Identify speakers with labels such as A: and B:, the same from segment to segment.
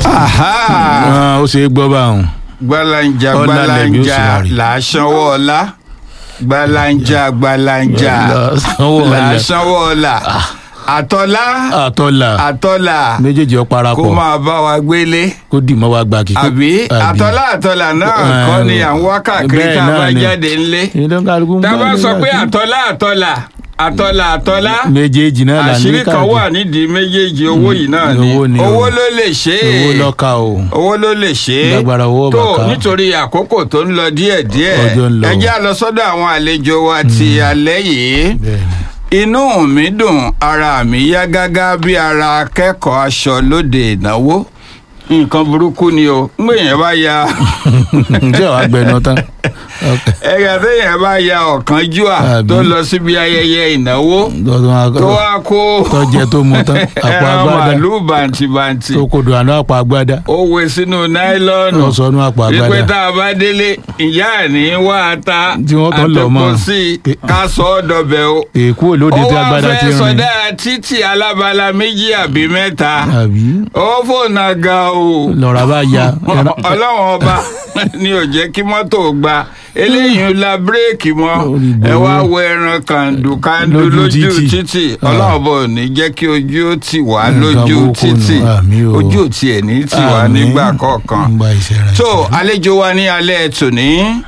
A: Ah, ó ṣe é gbọ́ báwọn.
B: gbalanja
A: Ọlá lẹ̀mí ó sì
B: gbalanja
A: máa rí.
B: làásánwó ọlá gbalanja gbalanja
A: Làásánwó ọlá.
B: làásánwó ọlá àtọ́lá
A: àtọ́là
B: àtọ́lá
A: méjèèjì ọ
B: kó
A: parapọ̀
B: máa bá wa gbélé
A: kó dì mọ́ wa gbà kí.
B: àbí àtọ́lá àtọ́lá náà
A: Ah,
B: kọ́ ni à ń wá káàkiri
A: bẹ́ẹ̀
B: tá a bá
A: náà ni.
B: jáde ńlé
A: ìdánkalùkù ń
B: tá a bá
A: bá
B: sọ
A: ní
B: pé
A: káàkiri.
B: àtọ́lá àtọ́lá àtọ́lá àtọ́lá
A: méjèèjì náà là ń
B: àṣírí
A: ní
B: kan
A: káàkiri.
B: wà nídìí méjèèjì owó yìí náà ni
A: owó ni o.
B: owó ló lè ṣe é
A: owó lọ́ka o.
B: owó ló lè ṣe é
A: Lágbára owó
B: tó
A: bàkà.
B: nítorí àkókò tó ń lọ díẹ̀díẹ̀
A: Ọjọ́ ń lọ.
B: ẹ jẹ́ á lọ sọ́dọ̀ àwọn àlejò wa ti alẹ́ yìí
A: bẹ́ẹ̀ni.
B: inú mi dùn ara mi yá gágá bí ara akẹ́kọ̀ọ́ aṣọ lóde ìnáwó nǹkan burúkú ni o ń gbèyàn bá ya
A: ǹjẹ́ wàá gbẹnu tán. Ok.
B: ẹ̀yà téèyàn bá ya ọ̀kánjúà
A: Àbí.
B: tó lọ síbi ayẹyẹ ìnáwó
A: Tọ́tún wa-
B: tó wá kó
A: tọ́jẹ tó mu tán àpò
B: ẹran
A: agbádá
B: màálùú bàǹtìbàǹtì
A: tó kodò àná àpò agbádá
B: ó wé sínú náílọ́ọ̀nù
A: lọ sọnù àpò
B: wípé
A: agbádá.
B: tá a bá délé ìyá ẹ̀ ní wá ata
A: Tí wọ́n tán lọ mọ́.
B: àtẹ̀kọ́ sí i ká sọ ọ́ dọbẹ̀ o.
A: èkó olóde
B: ó
A: tí
B: wá
A: agbádá ti
B: fẹ́
A: rìn.
B: sọdá títì alábala méjì àbí mẹ́ta
A: àbí
B: ó fònà ga o.
A: lọ́ra bá ya.
B: ọlọ́run ọba ni ò jẹ́ kí mọ́tò gba eléyìí la bírèkì mọ́
A: Orí
B: ẹ
A: ìgboro.
B: wá wo ẹran kàndù kàndù
A: Lójú
B: lójú
A: títì.
B: títì
A: Ah.
B: ọlọ́run ọba ò ní jẹ́ kí ojú ó tì wá
A: Nǹkan
B: lójú
A: burúkú nù,
B: títì
A: àmín o.
B: ojú ò tiẹ̀ ní tì wá
A: Àmín.
B: nígbà kọ̀ọ̀kan
A: ń gba iṣẹ́ rẹ̀.
B: tó àlejò wa ní alẹ́ tòní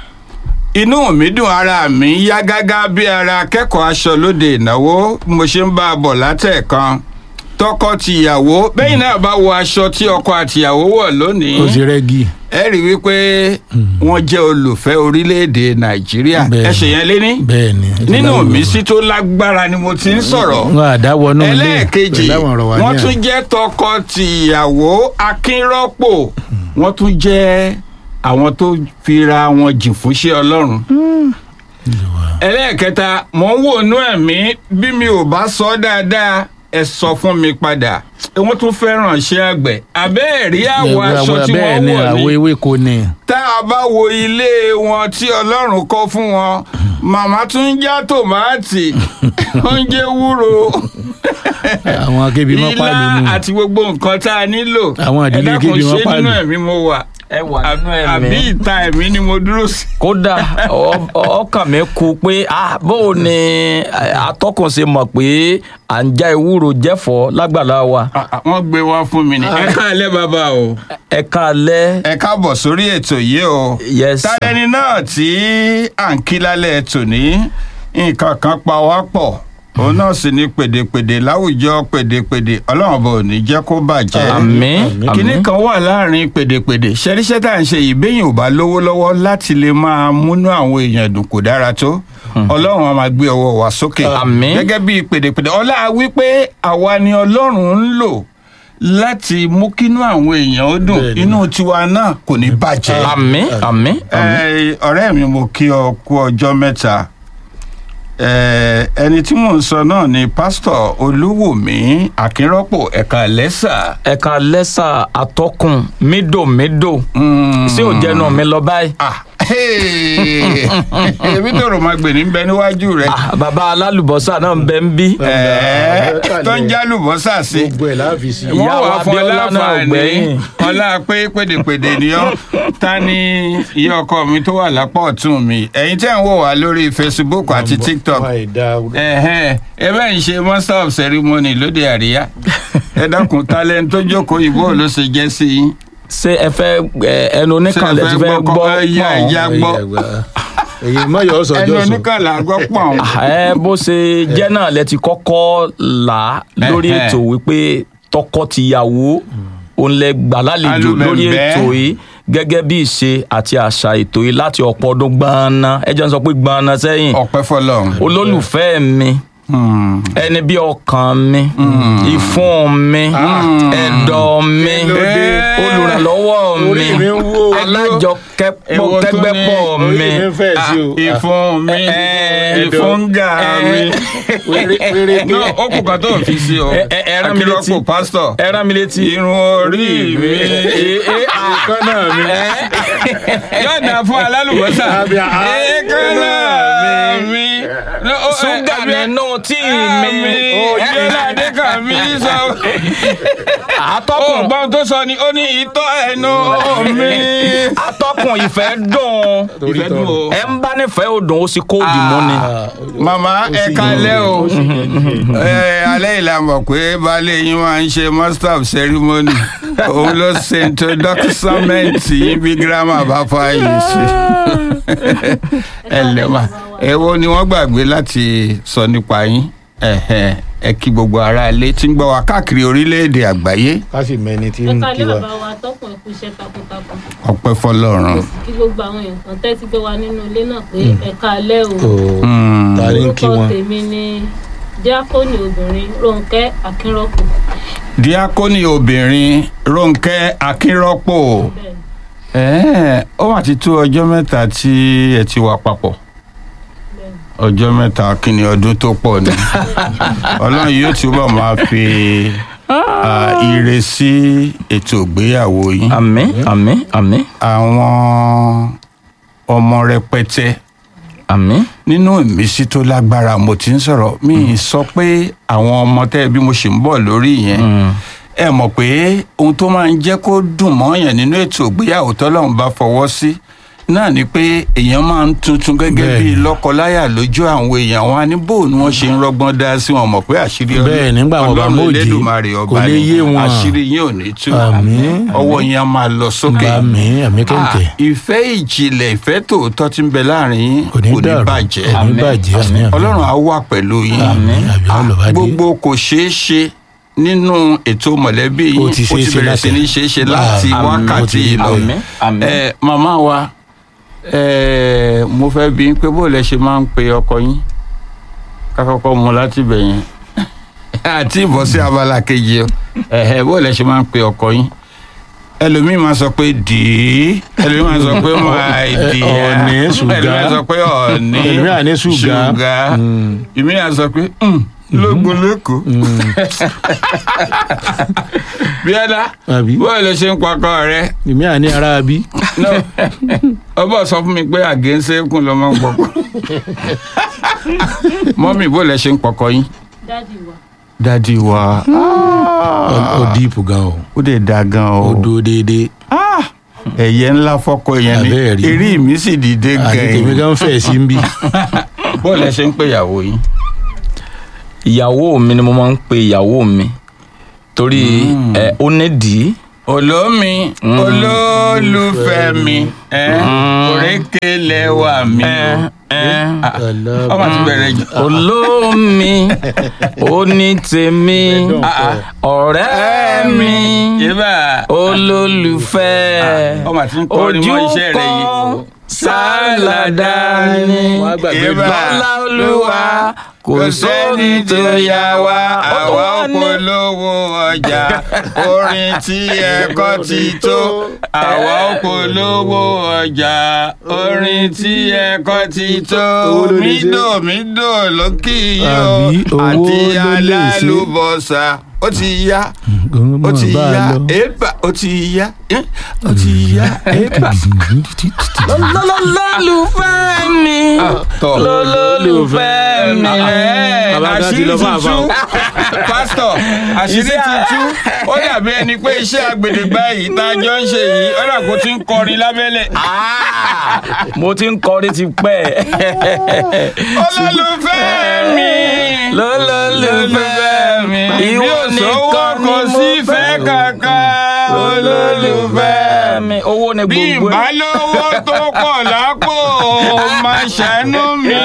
B: inú mi dùn ara mi yá gágá bí ara akẹ́kọ̀ọ́ aṣọ lóde ìnáwó bí mo ṣe ń bá a bọ̀ látẹ̀kan tọkọ tìyàwó bẹ́yìn náà bá wo aṣọ tí ọkọ àtìyàwó wọ̀ lónìí
A: ó ti rẹ́gì.
B: ẹ rí wípé wọ́n jẹ́ olùfẹ́ orílẹ̀-èdè nàìjíríà
A: Bẹ́ẹ̀ni.
B: ẹ ṣe yẹn léní
A: bẹ́ẹ̀ni.
B: nínú mi sí tó lágbára ni mo ti ń sọ̀rọ̀
A: wọn àdáwọnú ilé
B: ẹlẹ́ẹ̀kejì
A: pẹ̀lú àwọn ọ̀rọ̀ wa ní
B: wọ́n
A: àná.
B: tún jẹ́ tọkọ-tìyàwó akínrọ́pò wọ́n tún jẹ́ àwọn tó fira wọn jìn fúnṣẹ́ ọlọ́run. ẹlẹ́ẹ̀kẹta mò ń wò nú ẹ̀mí bí mi ò bá sọ dáadáa ẹ sọ fún mi padà wọ́n tún fẹ́ràn iṣẹ́ àgbẹ̀ abẹ́ẹ̀rí àwọ̀ aṣọ tí
A: bẹ́ẹ̀
B: wọ́n
A: ni
B: wọ̀
A: àwọ̀
B: ní
A: ewéko ni.
B: tá a bá wo ilé wọn tí ọlọ́run kọ́ fún wọn màmá tún ń já tòmátì oúnjẹ wúro
A: àwọn akébi mọ́
B: ilá
A: pàlú nù.
B: àti gbogbo nǹkan tá a nílò
A: Àwọn ìdílé
B: ẹ dákun,
A: kébi wọn
B: ṣé
A: pàlù.
B: nínú ẹ̀mí mo wà
C: ẹ wà nínú
B: àbí
C: ẹ̀mí
B: ìta ẹ̀mí ni mo dúró sí.
C: kódà ọ- ọkàn mi kú pé ah bó ni eh, atọ́kùn ṣe mọ̀ pé à ń já ewúro jẹ́fọ́ lágbàlá wa
B: Ah, ah, wọ́n gbé wá fún mi ni. ẹ káàlẹ́ bàbá o
C: ẹ káalẹ́
B: ẹ káàbọ̀ sórí ètò yìí o.
C: yes sir.
B: tálẹ́ni náà tí à ń kí lálẹ́ tòní nǹkan kan pa wá pọ̀ òun náà sì ní pèdèpèdè láwùjọ pèdèpèdè ọlọ́run bò ní jẹ́ kó bàjẹ́.
C: àmín
B: kínní
C: àmín
B: kan wà láàrin pèdèpèdè ṣẹ́ríṣẹ́ tá à ń ṣe yìí béèyàn ò bá lówó lọ́wọ́ láti lè máa múnú àwọn èèyàn dùn kò dára tó ọlọ́run á máa gbé ọwọ́ wa sókè
C: Àmín.
B: gẹ́gẹ́ bí pèdèpèdè ọlá wípé àwa ni ọlọ́run ń lò láti mú kínú àwọn èèyàn ó dùn
A: Bẹ́ẹ̀ni.
B: inú tiwa náà kò ní bàjẹ́.
C: àmín àmín àmín
B: Ẹ, ọ̀rẹ́ mi mo kí ọ kú ọjọ́ mẹ́ta Ẹ, ẹni tí mò ń sọ náà ni pásítọ̀ olúwòmí akínrọ́pò ẹ̀ka lẹ́sà.
C: ẹ káalẹ́ sà atọ́kùn mídòmídò ṣé ò jẹnu mi lọ báyìí
B: Ah, hey. ebi tòrò máa gbè ní bẹ níwájú rẹ
C: Ah, bàbá alálùbọ́sà náà ń bẹ ń bí
B: Ẹ̀ẹ́, tó ń jálùbọ́sà sí
A: gbogbo ẹ̀ láàfin sí.
B: wọ́n
C: Ìyá
B: wà
C: wa
B: fún ọ
C: Abíọ́lá náà ò
B: láǹfààní
C: gbẹ̀yìn.
B: ọlá pé pèdèpèdè ni ọ́ ta ni ìyá ọkọ mi tó wà lápá ọ̀tún mi ẹ̀yin tẹ́ ń wò wá lórí facebook àti tiktok ẹ̀hẹ́n ẹ bẹ́ẹ̀ ń ṣe master of ceremony lóde àríyá ẹ dákun talent tó jókòó ìbò ló ṣe jẹ́ sí yín
C: ṣé ẹ fẹ́ ẹ, ẹnu oníkànlẹ̀
B: Ṣé ẹ
C: ti
B: fẹ́
C: fẹ́
B: gbọ́
C: gbọ́
B: kọ́- ẹ yá, ẹ yá. gbọ́.
A: èyí mọ̀ yọ
B: ẹnu
A: sọjọ́ sọ.
B: oníkànlá gbọ́ pọ̀n.
C: ẹ bó ṣe jẹ́ náà lẹ ti kọ́kọ́ là á lórí
B: Ẹhẹ́.
C: ètò wípé tọkọ-tìyàwó òun lẹ gbà lálejò lórí
B: Alúbẹ̀mbẹ̀.
C: ètò yìí gẹ́gẹ́ bí ìṣe àti àṣà ètò yìí láti ọ̀pọ̀ ọdún gbọ́nà ẹ jẹ́ n sọ pé gbọ́nà sẹ́yìn
B: ọpẹ́ fọ́lọ́run.
C: olólùfẹ́ mi
B: Hmm.
C: ẹni bí ọkàn mi ìfun mi ẹ̀dọ̀ mi
B: Kílódé?
C: olùrànlọ́wọ́ mi
A: Orí mi ń wó.
C: alájọkẹ́pọ̀
B: Èwo tún
C: kẹgbẹ́pọ̀
B: ní?
C: mi
A: Orí mi ń fẹ́ sí o.
B: ìfun mi
C: ẹ,
B: ìfúngà mi. náà ó kù kan tó fi sí o
C: Ẹ- ẹ- ẹ rán mi létí.
B: akínrọ́pò pásítọ̀
C: ẹ rán mi létí.
B: irun orí mi
A: Èékánná mi.
B: yóò dà fún alálùbọ́sà
A: Àbí a-
B: èékánná mi.
C: ṣúgà nínú tíì mi.
B: Ojúlá Adékànmí sọ ó
C: atọ́kùn
B: gbọ́n tó sọ ni ó ní ìtọ́ ẹnu mi.
C: atọ́kùn ìfẹ́ dùn
A: Torí
B: ìfẹ́ dùn
A: tọrọ.
B: o.
C: ẹ ń bá nífẹ̀ẹ́ odùn ó sì kóòdù mú ni.
A: Ah,
B: màmá
A: ó
B: ẹ
A: sì
B: kalẹ́ o
A: ó sì yẹ.
B: ẹ alẹ́ ìlà mọ̀ pé baálé yín máa ń ṣe master of ceremony òun ló ṣe introducement yín bí girama bá fààyè sí ẹ lẹ́wà èwo ni wọ́n gbàgbé láti sọ nípa yín Ẹ̀hẹ̀, ẹ kí gbogbo ará ilé tí ń gbọ́ wa káàkiri orílẹ̀-èdè àgbáyé
A: ká sì mẹni tí
D: ẹ
A: ń
D: ká
A: kí
D: lé
A: wa.
D: bàbá wa tọkùn ẹkú iṣẹ́ takuntakun
B: ọpẹ́ fọ́lọ́run.
D: kí gbogbo àwọn èèyàn tẹ́tí gbé wa nínú ilé náà pé ẹ káalẹ́ o
A: Ó,
B: Hmm.
A: ta ni ń kí
D: orúkọ
A: wọn.
D: tèmi ni díákónì obìnrin Rónkẹ́ Akínrọ́pò
B: díákónì obìnrin Rónkẹ́ Akínrọ́pò
D: bẹ́ẹ̀ ni.
B: Ẹ̀ẹ́, ó wà ti tó ọjọ́ mẹ́ta tí ẹ ti wà papọ̀
D: bẹ́ẹ̀ ni.
B: ọjọ́ mẹ́ta kí ni ọdún tó pọ̀ ni ọlọ́run yóò túbọ̀ máa fi ah, ire sí ètò ìgbéyàwó yín
C: àmín àmín àmín
B: àwọn ọmọ rẹpẹtẹ
C: àmín
B: nínú ìmísí tó lágbára mo ti ń sọ̀rọ̀ mi ì sọ pé àwọn ọmọ tẹ́ bí mo ṣe ń bọ̀ lórí yẹn
C: Mm.
B: ẹ mọ̀ pé ohun tó máa ń jẹ́ kó dùn mọ́yàn nínú ètò ìgbéyàwó tọ́lọ́run bá fọwọ́ sí náà ni pé èèyàn máa ń tuntun gẹ́gẹ́ bíi
A: Bẹ́ẹ̀ni.
B: lọ́kọláyà lójú àwọn èèyàn wọn á ní bò ni wọ́n ṣe ń rọ́gbọ́n dá sí wọn mọ̀ pé àṣírí Ọlọ́-
A: Bẹ́ẹ̀, nígbà wọn bá
B: Ọlọ́run
A: mòdì,
B: Elédùmarè
A: kò
B: ọba
A: lè
B: ni
A: yé wọn.
B: àṣírí yín ò ní tú
A: Àmín.
B: ọwọ́ yín á máa lọ sókè
A: bá mi àmì
B: Ah,
A: kẹ̀kẹ́
B: ìfẹ́ ìjìnlẹ̀ ìfẹ́ tòótọ́ tí ń bẹ láàrin yín
A: kò ní dàrú
B: bàjẹ́
A: kò ní
C: Àmín.
A: bàjẹ́ àmì àmì.
B: Ọlọ́run á wà pẹ̀lú yín
A: àmì àbí
B: Ah,
A: ọlọ́ba dé.
B: gbogbo kò ṣeé ṣe nínú ètò mọ̀lẹ́bí yìí
A: Ó ti ṣeé ṣe
B: bẹ̀rẹ̀ sí
A: láti-
B: ní ṣeé ṣe láti
A: Ah,
B: wákàtí
A: ó ti-
B: yìí lọ.
C: àmín àmín.
B: ẹ màmá wa ẹ mo fẹ́ bí pé bó lẹ ṣe máa ń pe ọkọ yín ká kọ́kọ́ mu láti bẹ̀ yẹn àti ìbọ̀ sí abala kejì o ẹ̀hẹ̀ bó lẹ ṣe máa ń pe ọkọ yín ẹlòmíì máa sọ pé dìí ẹlòmíì máa sọ pé máa dìí
A: Ọ̀ọ̀nì, ṣùgá.
B: ẹlòmíì máa sọ pé ọ̀ọ̀nì
A: Ẹlòmíì á ní ṣùgá.
B: ṣùgá
A: Mm.
B: ìmí á sọ pé "Hmm, lógun lẹ́kọ̀ọ́ bíọ́dá
A: àbí
B: bó lẹ ṣe ń pakọ rẹ
A: èmi àní ara bí.
B: no ọbọ sọ fún mi pé àgẹ́sẹ̀kùn ló máa ń pọkọ mọ́mì bó lẹ ṣe ń pọkọ yín.
D: dádì wa
B: dádì wa
A: ó díìpù gan o
B: ó dẹ̀ da gan
A: ó
B: o
A: dúró déédéé
B: ẹ̀yẹ ńlá fọ́kọ yẹn ni
A: Àbẹ́ẹ̀ rí.
B: eré mi sì dìde
A: àti tèmi
B: gan
A: gan fẹ̀ sí ń bí.
B: bó lẹ ṣe ń pè ìyàwó yín.
C: ìyàwó mi ni mo máa ń pe ìyàwó mi torí ẹ ó nídìí
B: olómi olólùfẹ́ mi ẹ òrékè lẹ́wà mi o ọmọ ti bẹ̀rẹ̀ jù.
C: olómi oní tèmi ọ̀rẹ́ mi
B: yébà
C: olólùfẹ́
B: ọmọ ti ń kọrin mọ́ iṣẹ́ rẹ yìí.
C: ojúkọ sálàdà ni
A: Wọ́n á gbàgbé
B: Yébà.
C: lọ́lá olúwa kò sóni tó yá wa ó tó
B: àwa
C: wá ní.
B: polówó ọjà orin tí ẹ̀kọ́ ti tó àwa polówó ọjà orin tí ẹ̀kọ́ ti tó
A: Owó ló lè ṣe.
B: mídò mídò lókì yó
A: Àbí owó
B: àti
A: ló lè ṣe.
B: alálùbọ́sà ó ti yá ó ti
A: bá a
B: yá
A: lọ.
B: ébà ó ti yá eh, ó ti yá ébà.
C: lọ́lọ́lọ́lùfẹ́ mi
B: tọ́.
C: lọ́lọ́lùfẹ́ mi.
A: Bàbá gan ti
B: àṣírí
A: lọ
B: ti
A: fún àbá
B: tú
A: o.
B: pásítọ̀ àṣírí ti tú ó dàbí ẹni pé iṣẹ́ àgbèdègbà yìí tá a jọ ń ṣe yìí ó dà kó ti ń kọrin lábẹ́lẹ̀.
C: Ah, mo ti ń kọrin ti pẹ́.
B: olólùfẹ́ mi
C: lọ́lọ́lùfẹ́ mi
B: ìwọ
C: ìwọ
B: nìkan
C: nìkan
B: kò
C: ni
B: sí
C: mo
B: fẹ́
C: fẹ́
B: kankan olólùfẹ́ mi.
C: mi owó ni
B: bí
C: gbogbo ẹ̀.
B: ìbálòwò tó pọ̀ lápò máa ṣàánú mi.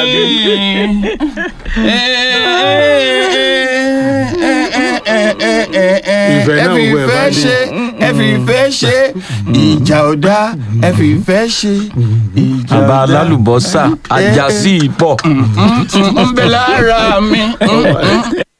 A: Ìfẹ́ náà
B: ẹ fi
A: wọ ẹ̀ bá
B: ìfẹ́
A: dé.
B: ṣe ẹ fi ìfẹ́ ṣe ìjà ò dá ẹ fi ìfẹ́ ṣe ìjà ò
C: bàbá
B: dá.
C: alálùbọ́sà àjàsí ìpọ̀.
B: ń bẹ lára mi.